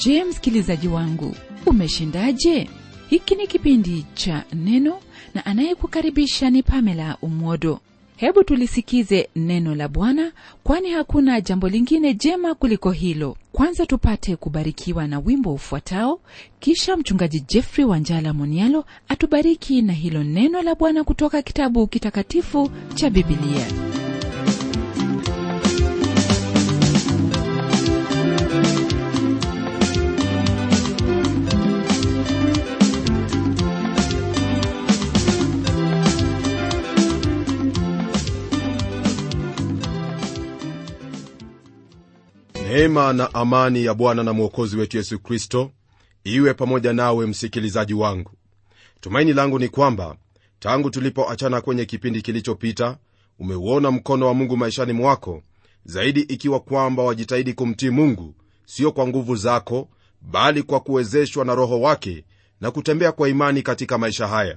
je msikilizaji wangu umeshindaje hiki ni kipindi cha neno na anayekukaribisha ni pamela umwodo hebu tulisikize neno la bwana kwani hakuna jambo lingine jema kuliko hilo kwanza tupate kubarikiwa na wimbo ufuatao kisha mchungaji jeffrey wanjala monialo atubariki na hilo neno la bwana kutoka kitabu kitakatifu cha bibilia neema na amani ya bwana na mwokozi wetu yesu kristo iwe pamoja nawe msikilizaji wangu tumaini langu ni kwamba tangu tulipoachana kwenye kipindi kilichopita umeuona mkono wa mungu maishani mwako zaidi ikiwa kwamba wajitahidi kumtii mungu sio kwa nguvu zako bali kwa kuwezeshwa na roho wake na kutembea kwa imani katika maisha haya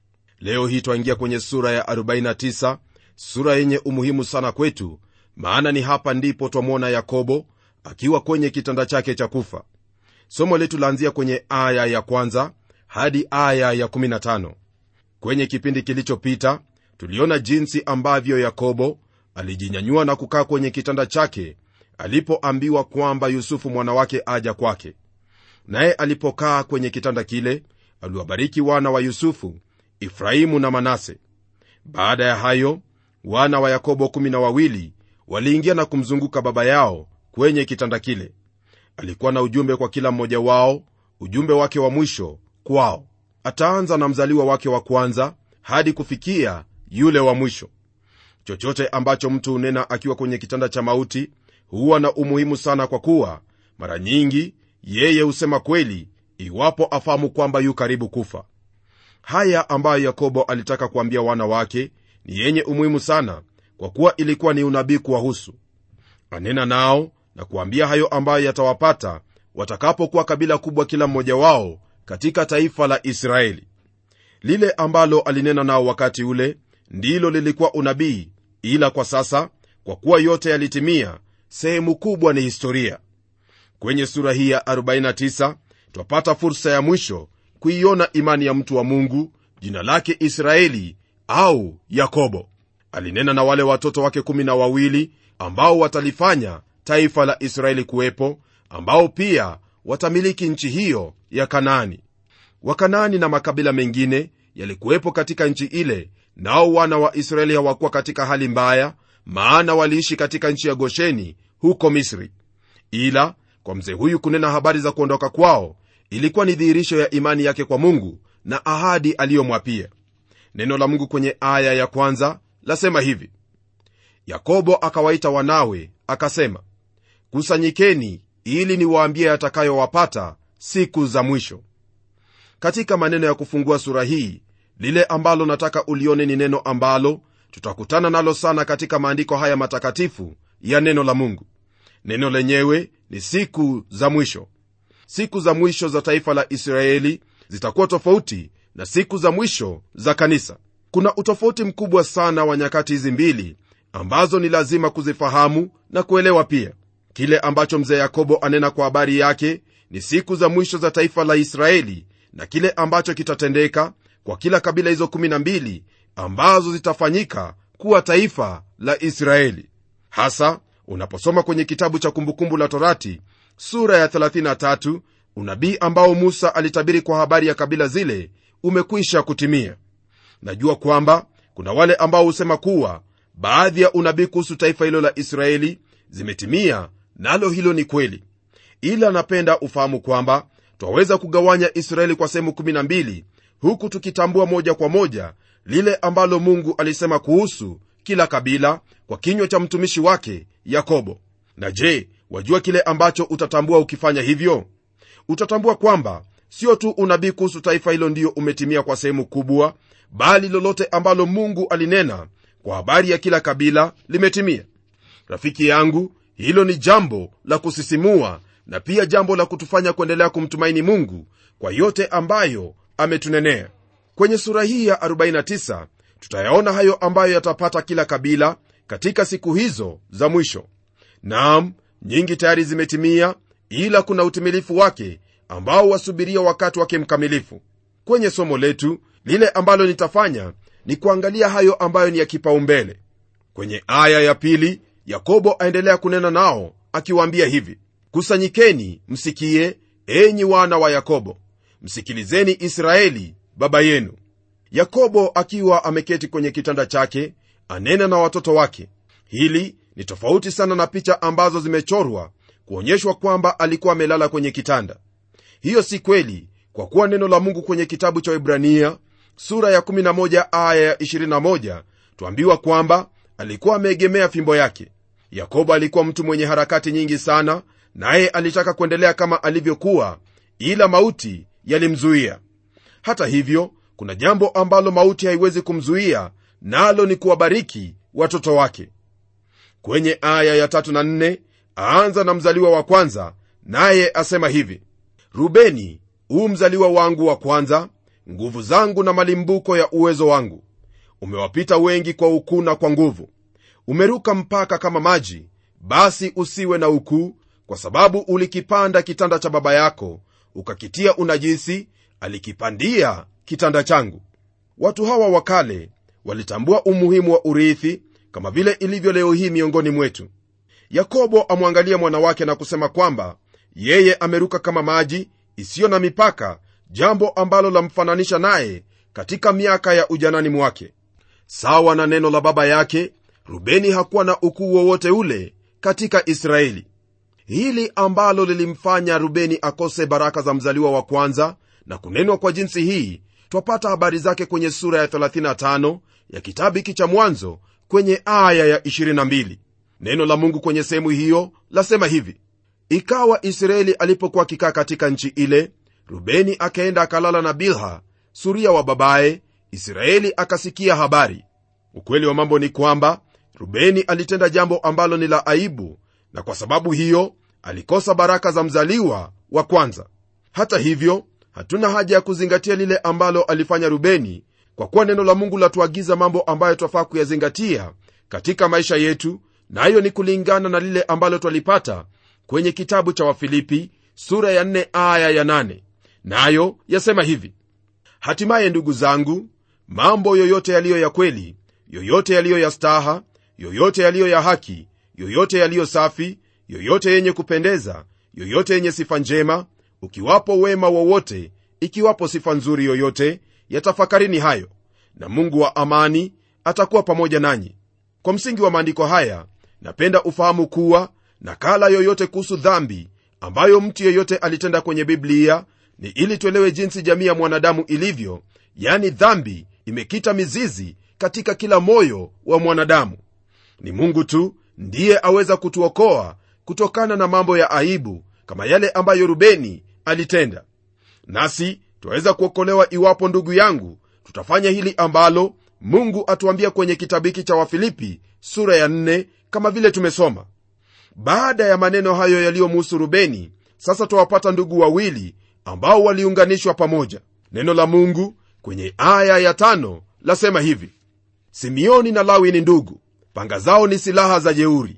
leo hii twaingia kwenye sura ya 49 sura yenye umuhimu sana kwetu maana ni hapa ndipo twamwona yakobo akiwa kwenye kitanda chake cha kufa somo letu laanzia kwenye aya ya kwanza hadi aya ya 15 kwenye kipindi kilichopita tuliona jinsi ambavyo yakobo alijinyanyua na kukaa kwenye kitanda chake alipoambiwa kwamba yusufu mwana wake aja kwake naye alipokaa kwenye kitanda kile aliwabariki wana wa yusufu efraimu na manase baada ya hayo wana wa yakobo kumi na wawili waliingia na kumzunguka baba yao kwenye kitanda kile alikuwa na ujumbe kwa kila mmoja wao ujumbe wake wa mwisho kwao ataanza na mzaliwa wake wa kwanza hadi kufikia yule wa mwisho chochote ambacho mtu hunena akiwa kwenye kitanda cha mauti huwa na umuhimu sana kwa kuwa mara nyingi yeye husema kweli iwapo afahamu kwamba yu karibu kufa haya ambayo yakobo alitaka kuambia wana wake ni yenye umuhimu sana kwa kuwa ilikuwa ni unabii kuwahusu anena nao na kuambia hayo ambayo yatawapata watakapokuwa kabila kubwa kila mmoja wao katika taifa la israeli lile ambalo alinena nao wakati ule ndilo lilikuwa unabii ila kwa sasa kwa kuwa yote yalitimia sehemu kubwa ni historia kwenye sura hii ya 49 twapata fursa ya mwisho kuiona imani ya mtu wa mungu jina lake israeli au yakobo alinena na wale watoto wake kumi na wawili ambao watalifanya taifa la israeli kuwepo ambao pia watamiliki nchi hiyo ya kanaani wakanaani na makabila mengine yalikuwepo katika nchi ile nao wana wa israeli hawakuwa katika hali mbaya maana waliishi katika nchi ya gosheni huko misri ila kwa mzee huyu kunena habari za kuondoka kwao ilikuwa ni dhihirisho ya imani yake kwa mungu na ahadi aliyomwapia neno la mungu kwenye aya ya kwanza lasema hivi yakobo akawaita wanawe akasema kusanyikeni ili niwaambie yatakayowapata siku za mwisho katika maneno ya kufungua sura hii lile ambalo nataka ulione ni neno ambalo tutakutana nalo sana katika maandiko haya matakatifu ya neno la mungu neno lenyewe ni siku za mwisho siku za mwisho za taifa la israeli zitakuwa tofauti na siku za mwisho za kanisa kuna utofauti mkubwa sana wa nyakati hizi mbili ambazo ni lazima kuzifahamu na kuelewa pia kile ambacho mzee yakobo anena kwa habari yake ni siku za mwisho za taifa la israeli na kile ambacho kitatendeka kwa kila kabila hizo 12 ambazo zitafanyika kuwa taifa la israeli hasa unaposoma kwenye kitabu cha kumbukumbu la torati sura ya 33 unabii ambao musa alitabiri kwa habari ya kabila zile umekwisha kutimia najua kwamba kuna wale ambao husema kuwa baadhi ya unabii kuhusu taifa hilo la israeli zimetimia nalo hilo ni kweli ila napenda ufahamu kwamba twaweza kugawanya israeli kwa sehemu 12 huku tukitambua moja kwa moja lile ambalo mungu alisema kuhusu kila kabila kwa kinywa cha mtumishi wake yakobo na je wajua kile ambacho utatambua ukifanya hivyo utatambua kwamba sio tu unabii kuhusu taifa hilo ndiyo umetimia kwa sehemu kubwa bali lolote ambalo mungu alinena kwa habari ya kila kabila limetimia rafiki yangu hilo ni jambo la kusisimua na pia jambo la kutufanya kuendelea kumtumaini mungu kwa yote ambayo ametunenea kwenye sura hii ya 49 tutayaona hayo ambayo yatapata kila kabila katika siku hizo za mwisho naam nyingi tayari zimetimia ila kuna utimilifu wake ambao wasubiria wakati wake mkamilifu kwenye somo letu lile ambalo nitafanya ni kuangalia hayo ambayo ni ya kipaumbele kwenye aya ya pili yakobo aendelea kunena nao akiwaambia hivi kusanyikeni msikie enyi wana wa yakobo msikilizeni israeli baba yenu yakobo akiwa ameketi kwenye kitanda chake anena na watoto wake hili ni tofauti sana na picha ambazo zimechorwa kuonyeshwa kwamba alikuwa amelala kwenye kitanda hiyo si kweli kwa kuwa neno la mungu kwenye kitabu cha ibrania sura ya 11 aya ya 21 twambiwa kwamba alikuwa ameegemea fimbo yake yakobo alikuwa mtu mwenye harakati nyingi sana naye alitaka kuendelea kama alivyokuwa ila mauti yalimzuia hata hivyo kuna jambo ambalo mauti haiwezi kumzuia nalo ni kuwabariki watoto wake kwenye aya ya tatu na nne aanza na mzaliwa wa kwanza naye asema hivi rubeni huu mzaliwa wangu wa kwanza nguvu zangu na malimbuko ya uwezo wangu umewapita wengi kwa ukuu na kwa nguvu umeruka mpaka kama maji basi usiwe na ukuu kwa sababu ulikipanda kitanda cha baba yako ukakitia unajisi alikipandia kitanda changu watu hawa wa kale walitambua umuhimu wa urithi kama vile ilivyo leo hii miongoni mwetu yakobo amwangalia mwana wake na kusema kwamba yeye ameruka kama maji isiyo na mipaka jambo ambalo lamfananisha naye katika miaka ya ujanani mwake sawa na neno la baba yake rubeni hakuwa na ukuu wowote ule katika israeli hili ambalo lilimfanya rubeni akose baraka za mzaliwa wa kwanza na kunenwa kwa jinsi hii twapata habari zake kwenye sura ya 35 ya kitabu hiki cha mwanzo kwenye aya ya 22 neno la mungu kwenye sehemu hiyo lasema hivi ikawa israeli alipokuwa akikaa katika nchi ile rubeni akaenda akalala na bilha suria wa babaye israeli akasikia habari ukweli wa mambo ni kwamba rubeni alitenda jambo ambalo ni la aibu na kwa sababu hiyo alikosa baraka za mzaliwa wa kwanza hata hivyo hatuna haja ya kuzingatia lile ambalo alifanya rubeni kwa kuwa neno la mungu latuagiza mambo ambayo twafaa kuyazingatia katika maisha yetu nayo na ni kulingana na lile ambalo twalipata kwenye kitabu cha wafilipi sura ya 4 aya ya 8 nayo na yasema hivi hatimaye ndugu zangu mambo yoyote yaliyo ya kweli yoyote yaliyo ya staha yoyote yaliyo ya haki yoyote yaliyo safi yoyote yenye kupendeza yoyote yenye sifa njema ukiwapo wema wowote ikiwapo sifa nzuri yoyote yatafakarini hayo na mungu wa amani atakuwa pamoja nanyi kwa msingi wa maandiko haya napenda ufahamu kuwa nakala yoyote kuhusu dhambi ambayo mtu yeyote alitenda kwenye biblia ni ili tuelewe jinsi jamii ya mwanadamu ilivyo yani dhambi imekita mizizi katika kila moyo wa mwanadamu ni mungu tu ndiye aweza kutuokoa kutokana na mambo ya aibu kama yale ambayo rubeni alitenda nasi twaweza kuokolewa iwapo ndugu yangu tutafanya hili ambalo mungu atuambia kwenye kitabu hiki cha wafilipi sura ya 4 kama vile tumesoma baada ya maneno hayo yaliyomuhusu rubeni sasa twawapata ndugu wawili ambao waliunganishwa pamoja neno la mungu kwenye aya ya tano lasema hivi simeoni na lawi ni ndugu panga zao ni silaha za jeuri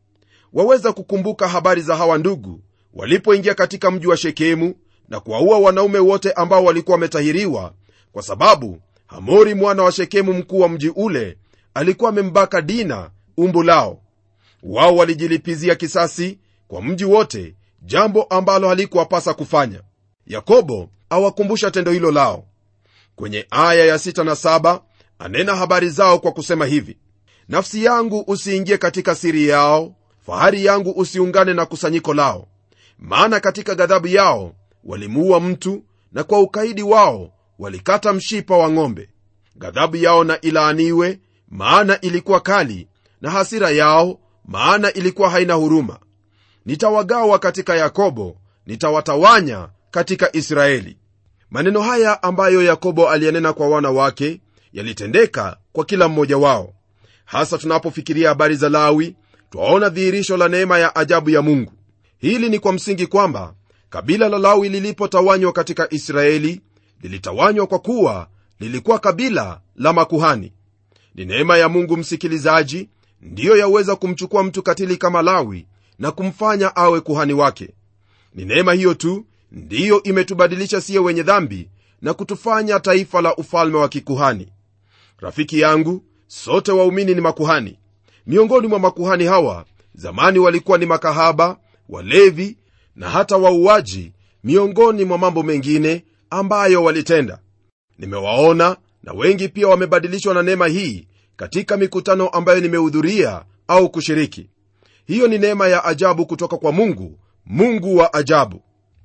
waweza kukumbuka habari za hawa ndugu walipoingia katika mji wa shekemu na kuwaua wanaume wote ambao walikuwa wametahiriwa kwa sababu hamori mwana wa shekemu mkuu wa mji ule alikuwa amembaka dina umbu lao wao walijilipizia kisasi kwa mji wote jambo ambalo halikuwapasa kufanya yakobo awakumbusha tendo hilo lao kwenye aya ya 6 na 7 anena habari zao kwa kusema hivi nafsi yangu usiingie katika siri yao fahari yangu usiungane na kusanyiko lao maana katika ghadhabu yao walimuua mtu na kwa ukaidi wao walikata mshipa wa ng'ombe ghadhabu yao na ilaaniwe maana ilikuwa kali na hasira yao maana ilikuwa haina huruma nitawagawa katika yakobo nitawatawanya katika israeli maneno haya ambayo yakobo aliyanena kwa wana wake yalitendeka kwa kila mmoja wao hasa tunapofikiria habari za lawi twaona dhihirisho la neema ya ajabu ya mungu hili ni kwa msingi kwamba kabila la lawi lilipotawanywa katika israeli lilitawanywa kwa kuwa lilikuwa kabila la makuhani ni neema ya mungu msikilizaji ndiyo yaweza kumchukua mtu katili kama lawi na kumfanya awe kuhani wake ni neema hiyo tu ndiyo imetubadilisha siye wenye dhambi na kutufanya taifa la ufalme wa kikuhani rafiki yangu sote waumini ni makuhani miongoni mwa makuhani hawa zamani walikuwa ni makahaba walevi na hata wauaji miongoni mwa mambo mengine ambayo walitenda nimewaona na wengi pia wamebadilishwa na neema hii katika mikutano ambayo nimehudhuria au kushiriki hiyo ni neema ya ajabu kutoka kwa mungu mungu wa ajabu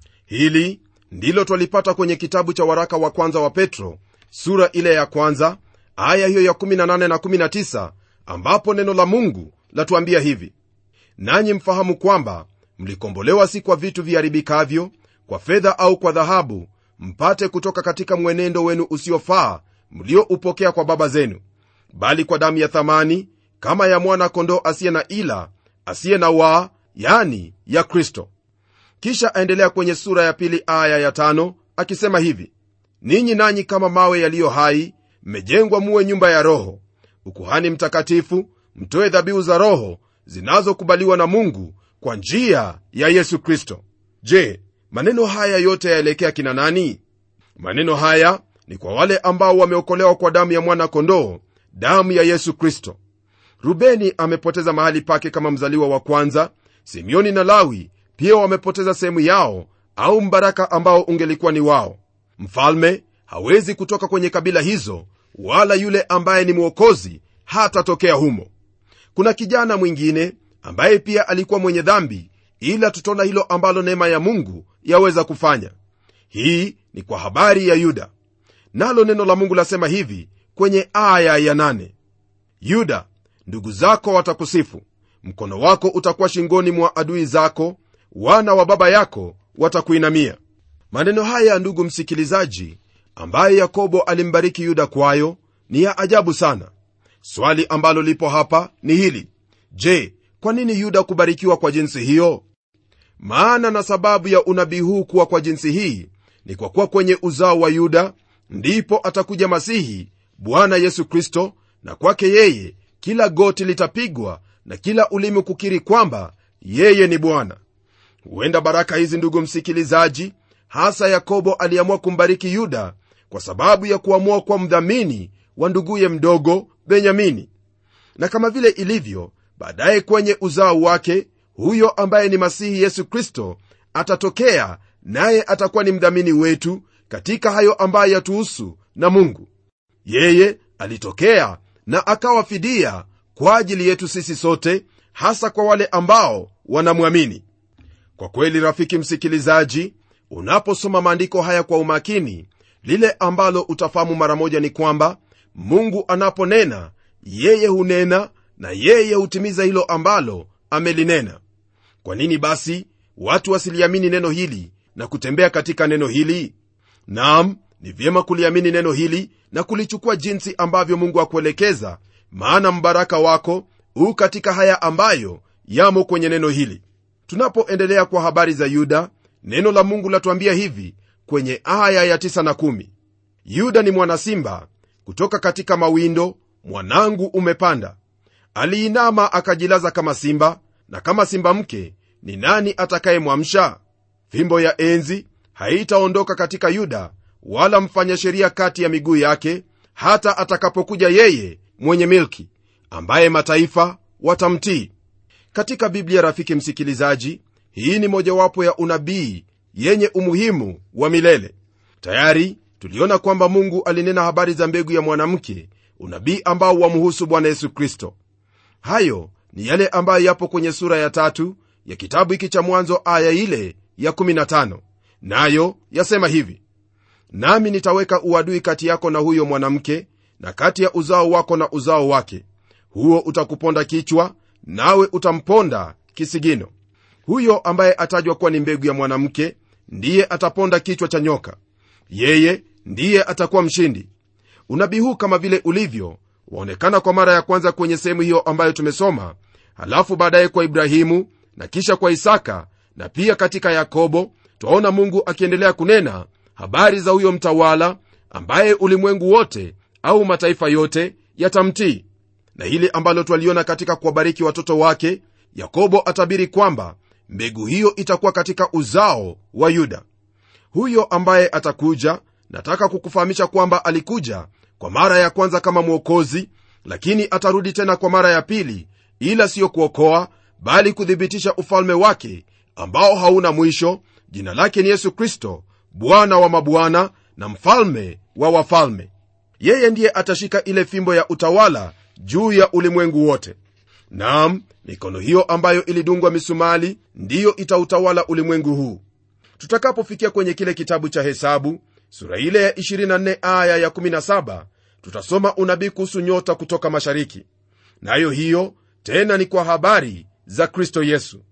hili ndilo twalipata kwenye kitabu cha waraka wa kwanza wa petro sura ile ya kwanza aya hiyo ya 18 na 19 ambapo neno la mungu latuambia hivi nanyi mfahamu kwamba mlikombolewa si kwa vitu viharibikavyo kwa fedha au kwa dhahabu mpate kutoka katika mwenendo wenu usiofaa mlioupokea kwa baba zenu bali kwa damu ya thamani kama ya mwana kondoo asiye na ila asiye na waa yani ya kristo kisha aendelea kwenye sura ya pili aya ya tano akisema hivi ninyi nanyi kama mawe yaliyo hai mmejengwa muwe nyumba ya roho ukuhani mtakatifu mtoe dhabihu za roho zinazokubaliwa na mungu kwa njia ya yesu kristo je maneno haya yote yaelekea kina nani maneno haya ni kwa wale ambao wameokolewa kwa damu ya mwana kondoo damu ya yesu kristo rubeni amepoteza mahali pake kama mzaliwa wa kwanza simeoni na lawi pia wamepoteza sehemu yao au mbaraka ambao ungelikuwa ni wao mfalme hawezi kutoka kwenye kabila hizo wala yule ambaye ni mwokozi hatatokea humo kuna kijana mwingine ambaye pia alikuwa mwenye dhambi ila tutaona hilo ambalo neema ya mungu yaweza kufanya hii ni kwa habari ya yuda nalo neno la mungu lasema hivi kwenye aya ya nane. yuda ndugu zako watakusifu mkono wako utakuwa shingoni mwa adui zako wana wa baba yako watakuinamia maneno haya ndugu msikilizaji ambaye yakobo alimbariki yuda kwayo ni ya ajabu sana swali ambalo lipo hapa ni hili je kwa nini yuda kubarikiwa kwa jinsi hiyo maana na sababu ya unabii huu kuwa kwa jinsi hii ni kwa kuwa kwenye uzao wa yuda ndipo atakuja masihi bwana yesu kristo na kwake yeye kila goti litapigwa na kila ulimi kukiri kwamba yeye ni bwana huenda baraka hizi ndugu msikilizaji hasa yakobo aliamua kumbariki yuda kwa sababu ya kuamua kwa mdhamini wa nduguye mdogo benyamini na kama vile ilivyo baadaye kwenye uzao wake huyo ambaye ni masihi yesu kristo atatokea naye atakuwa ni mdhamini wetu katika hayo ambayo yatuhusu na mungu yeye alitokea na akawa fidia kwa ajili yetu sisi sote hasa kwa wale ambao wanamwamini kwa kweli rafiki msikilizaji unaposoma maandiko haya kwa umakini lile ambalo utafahamu mara moja ni kwamba mungu anaponena yeye hunena na yeye hutimiza hilo ambalo amelinena kwa nini basi watu wasiliamini neno hili na kutembea katika neno hili nam ni vyema kuliamini neno hili na kulichukua jinsi ambavyo mungu akuelekeza maana mbaraka wako huu katika haya ambayo yamo kwenye neno hili tunapoendelea kwa habari za yuda neno la mungu latuambia hivi kwenye aya ya 9 na 1 yuda ni mwanasimba kutoka katika mawindo mwanangu umepanda aliinama akajilaza kama simba na kama simba mke ni nani atakayemwamsha fimbo ya enzi haitaondoka katika yuda wala mfanya sheria kati ya miguu yake hata atakapokuja yeye mwenye milki ambaye mataifa watamtii katika biblia rafiki msikilizaji hii ni mojawapo ya unabii yenye umuhimu wa milele tayari tuliona kwamba mungu alinena habari za mbegu ya mwanamke unabii ambao wamhusu bwana yesu kristo hayo ni yale ambayo yapo kwenye sura ya tatu ya kitabu hiki cha mwanzo aya ile ya 15 nayo yasema hivi nami nitaweka uadui kati yako na huyo mwanamke na kati ya uzao wako na uzao wake huo utakuponda kichwa nawe utamponda kisigino huyo ambaye atajwa kuwa ni mbegu ya mwanamke ndiye ataponda kichwa cha nyoka yeye ndiye atakuwa mshindi unabii huu kama vile ulivyo waonekana kwa mara ya kwanza kwenye sehemu hiyo ambayo tumesoma halafu baadaye kwa ibrahimu na kisha kwa isaka na pia katika yakobo twaona mungu akiendelea kunena habari za huyo mtawala ambaye ulimwengu wote au mataifa yote yatamtii na hili ambalo twaliona katika kuwabariki watoto wake yakobo atabiri kwamba mbegu hiyo itakuwa katika uzao wa yuda huyo ambaye atakuja nataka kukufahamisha kwamba alikuja kwa mara ya kwanza kama mwokozi lakini atarudi tena kwa mara ya pili ila siyo kuokoa bali kuthibitisha ufalme wake ambao hauna mwisho jina lake ni yesu kristo bwana wa mabwana na mfalme wa wafalme yeye ndiye atashika ile fimbo ya utawala juu ya ulimwengu wote nam mikono hiyo ambayo ilidungwa misumali ndiyo itautawala ulimwengu huu tutakapofikia kwenye kile kitabu cha hesabu sura ile ya 24 aya ya 17 tutasoma unabii kuhusu nyota kutoka mashariki nayo hiyo tena ni kwa habari za kristo yesu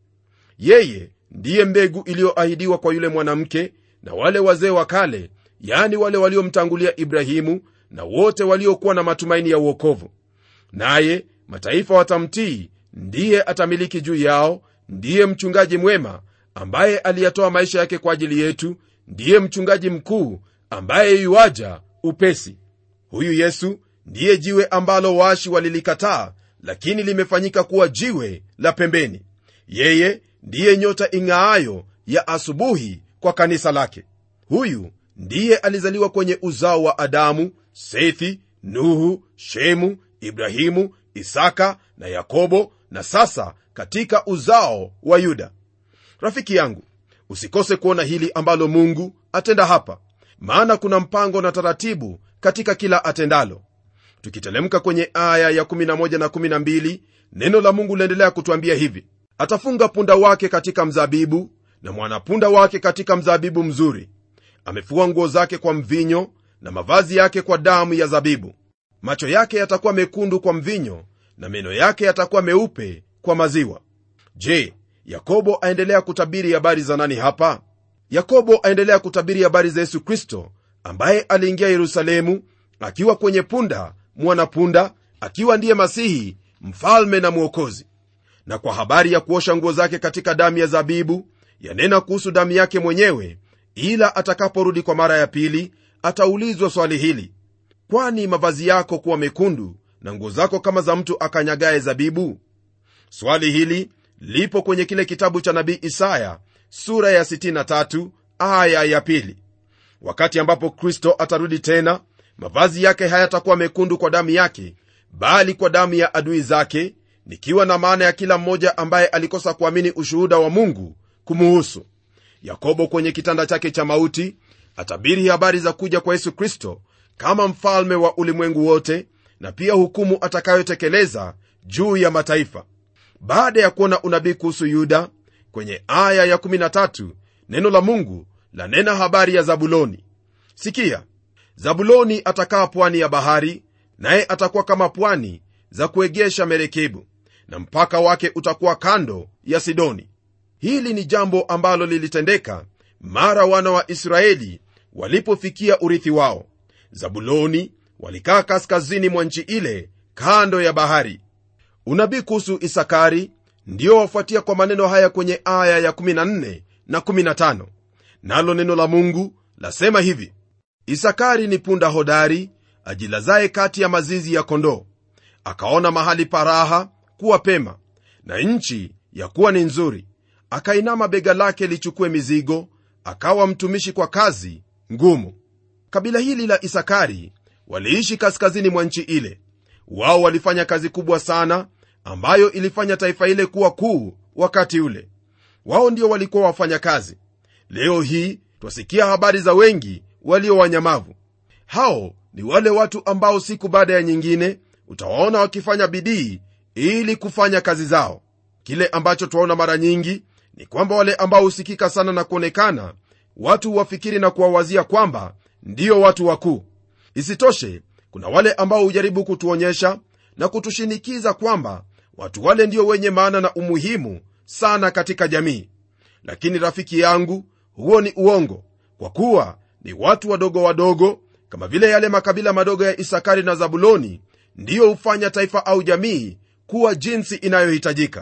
yeye ndiye mbegu iliyoahidiwa kwa yule mwanamke na wale wazee wa kale yani wale waliomtangulia ibrahimu na wote waliokuwa na matumaini ya uokovu naye mataifa watamtii ndiye atamiliki juu yao ndiye mchungaji mwema ambaye aliyatoa maisha yake kwa ajili yetu ndiye mchungaji mkuu ambaye yuaja upesi huyu yesu ndiye jiwe ambalo waashi walilikataa lakini limefanyika kuwa jiwe la pembeni yeye ndiye nyota ing'aayo ya asubuhi kwa kanisa lake huyu ndiye alizaliwa kwenye uzao wa adamu sethi nuhu shemu ibrahimu isaka na yakobo na sasa katika uzao wa yuda rafiki yangu usikose kuona hili ambalo mungu atenda hapa maana kuna mpango na taratibu katika kila atendalo tukitelemka kwenye aya ya 11 na 12 neno la mungu liendelea kutwambia hivi atafunga punda wake katika mzabibu na mwanapunda wake katika mzabibu mzuri amefua nguo zake kwa mvinyo na mavazi yake kwa damu ya zabibu macho yake yatakuwa mekundu kwa mvinyo na meno yake yatakuwa meupe kwa maziwa je yakobo aendelea kutabiri habari za nani hapa yakobo aendelea kutabiri habari za yesu kristo ambaye aliingia yerusalemu akiwa kwenye punda mwanapunda akiwa ndiye masihi mfalme na mwokozi na kwa habari ya kuosha nguo zake katika damu ya zabibu yanena kuhusu damu yake mwenyewe ila atakaporudi kwa mara ya pili ataulizwa swali hili kwani mavazi yako kuwa mekundu na nguo zako kama za mtu akanyagaye zabibu swali hili lipo kwenye kile kitabu cha nabii isaya sura ya 63 aya ya pili wakati ambapo kristo atarudi tena mavazi yake hayatakuwa mekundu kwa damu yake bali kwa damu ya adui zake nikiwa na maana ya kila mmoja ambaye alikosa kuamini ushuhuda wa mungu kumuhusu yakobo kwenye kitanda chake cha mauti atabiri habari za kuja kwa yesu kristo kama mfalme wa ulimwengu wote na pia hukumu atakayotekeleza juu ya mataifa baada ya kuona unabii kuhusu yuda kwenye aya ya13 neno la mungu lanena habari ya zabuloni sikia zabuloni atakaa pwani ya bahari naye atakuwa kama pwani za kuegesha merekebu na mpaka wake utakuwa kando ya sidoni hili ni jambo ambalo lilitendeka mara wana wa israeli walipofikia urithi wao zabuloni walikaa kaskazini mwa nchi ile kando ya bahari unabii kuhusu isakari ndio wafuatia kwa maneno haya kwenye aya ya 14 na 15 nalo neno la mungu lasema hivi isakari ni punda hodari ajilazaye kati ya mazizi ya kondoo akaona mahali paraha kuwa pema na nchi ya kuwa ni nzuri akainama bega lake lichukue mizigo akawa mtumishi kwa kazi ngumu kabila hili la isakari waliishi kaskazini mwa nchi ile wao walifanya kazi kubwa sana ambayo ilifanya taifa ile kuwa kuu wakati ule wao ndio walikuwa wafanya kazi leo hii twasikia habari za wengi walio wanyamavu hao ni wale watu ambao siku baada ya nyingine utawaona wakifanya bidii ili kufanya kazi zao kile ambacho twaona mara nyingi ni kwamba wale ambao husikika sana na kuonekana watu huwafikiri na kuwawazia kwamba ndio watu wakuu isitoshe kuna wale ambao hujaribu kutuonyesha na kutushinikiza kwamba watu wale ndio wenye maana na umuhimu sana katika jamii lakini rafiki yangu huo ni uongo kwa kuwa ni watu wadogo wadogo kama vile yale makabila madogo ya isakari na zabuloni ndiyo hufanya taifa au jamii kuwa jinsi inayohitajika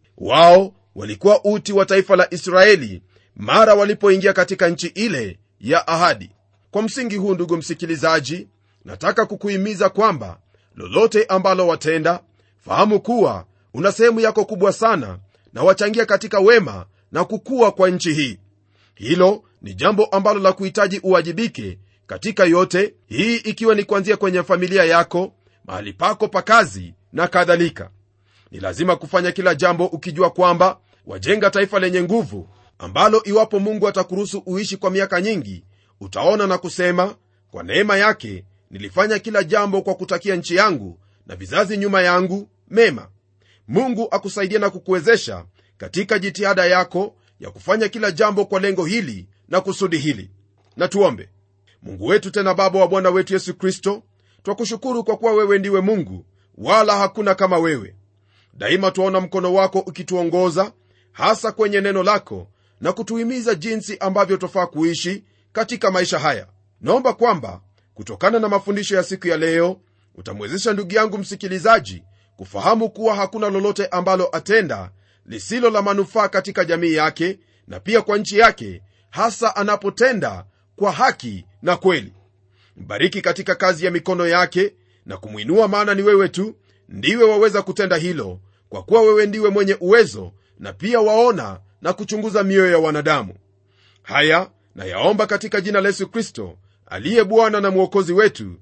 wao walikuwa uti wa taifa la israeli mara walipoingia katika nchi ile ya ahadi kwa msingi huu ndugu msikilizaji nataka kukuhimiza kwamba lolote ambalo watenda fahamu kuwa una sehemu yako kubwa sana na wachangia katika wema na kukua kwa nchi hii hilo ni jambo ambalo la kuhitaji uwajibike katika yote hii ikiwa ni kuanzia kwenye familia yako mahali pako pa kazi na kadhalika ni lazima kufanya kila jambo ukijua kwamba wajenga taifa lenye nguvu ambalo iwapo mungu atakuruhusu uishi kwa miaka nyingi utaona na kusema kwa neema yake nilifanya kila jambo kwa kutakia nchi yangu na vizazi nyuma yangu mema mungu akusaidia na kukuwezesha katika jitihada yako ya kufanya kila jambo kwa lengo hili na kusudi hili na tuombe mungu wetu tena baba wa bwana wetu yesu kristo twakushukuru kwa kuwa wewe ndiwe mungu wala hakuna kama wewe daima twaona mkono wako ukituongoza hasa kwenye neno lako na kutuhimiza jinsi ambavyo twafaa kuishi katika maisha haya naomba kwamba kutokana na mafundisho ya siku ya leo utamwezesha ndugu yangu msikilizaji kufahamu kuwa hakuna lolote ambalo atenda lisilo la manufaa katika jamii yake na pia kwa nchi yake hasa anapotenda kwa haki na kweli mbariki katika kazi ya mikono yake na kumwinua maana ni wewe tu ndiwe waweza kutenda hilo kwa kuwa wewe ndiwe mwenye uwezo na pia waona na kuchunguza mioyo ya wanadamu haya nayaomba katika jina la yesu kristo aliye bwana na mwokozi wetu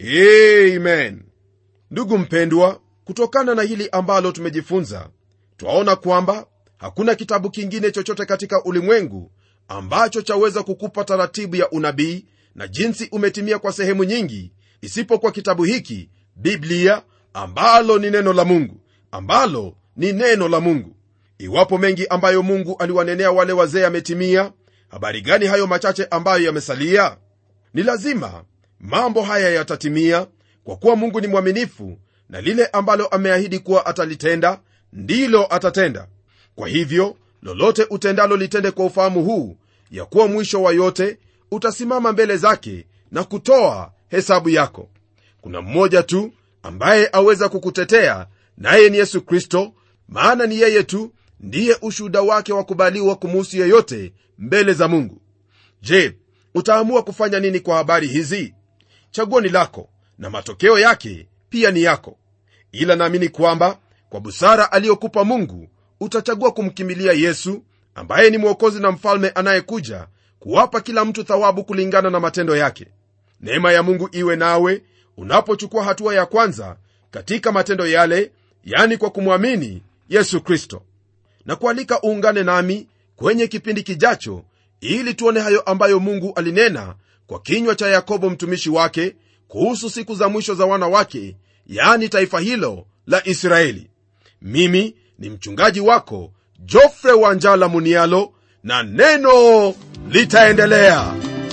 amen ndugu mpendwa kutokana na hili ambalo tumejifunza twaona kwamba hakuna kitabu kingine chochote katika ulimwengu ambacho chaweza kukupa taratibu ya unabii na jinsi umetimia kwa sehemu nyingi isipokuwa kitabu hiki biblia ambalo ni neno la mungu ambalo ni neno la mungu iwapo mengi ambayo mungu aliwanenea wale wazee yametimia habari gani hayo machache ambayo yamesalia ni lazima mambo haya yatatimia kwa kuwa mungu ni mwaminifu na lile ambalo ameahidi kuwa atalitenda ndilo atatenda kwa hivyo lolote utendalo litende kwa ufahamu huu ya kuwa mwisho wa yote utasimama mbele zake na kutoa hesabu yako kuna mmoja tu ambaye aweza kukutetea naye ni yesu kristo maana ni yeye tu ndiye ushuhuda wake wakubaliwa kumuhusu yeyote mbele za mungu je utaamua kufanya nini kwa habari hizi chaguo ni lako na matokeo yake pia ni yako ila naamini kwamba kwa busara aliyokupa mungu utachagua kumkimbilia yesu ambaye ni mwokozi na mfalme anayekuja kuwapa kila mtu thawabu kulingana na matendo yake neema ya mungu iwe nawe unapochukua hatua ya kwanza katika matendo yale yani kwa kumwamini yesu kristo na kualika uungane nami kwenye kipindi kijacho ili tuone hayo ambayo mungu alinena kwa kinywa cha yakobo mtumishi wake kuhusu siku za mwisho za wana wake yani taifa hilo la israeli mimi ni mchungaji wako jofre wanjala munialo na neno litaendelea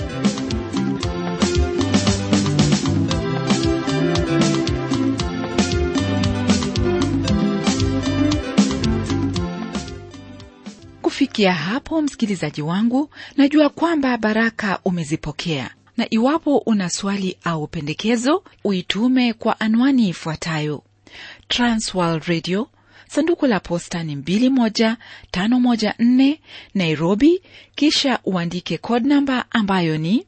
kufikia hapo msikilizaji wangu najua kwamba baraka umezipokea na iwapo una swali au pendekezo uitume kwa anwani ifuatayo transworld radio sanduku la posta ni 21514 nairobi kisha uandike code namba ambayo ni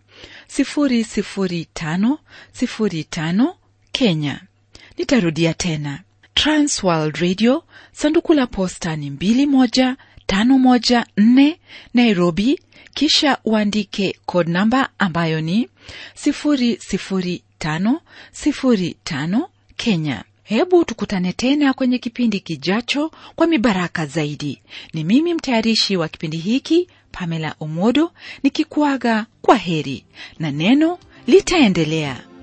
00505 kenya nitarudia tena transworld radio sanduku la posta ni 21514 nairobi kisha uandike code namba ambayo ni 00505 kenya hebu tukutane tena kwenye kipindi kijacho kwa mibaraka zaidi ni mimi mtayarishi wa kipindi hiki pamela omodo nikikuaga kwa heri na neno litaendelea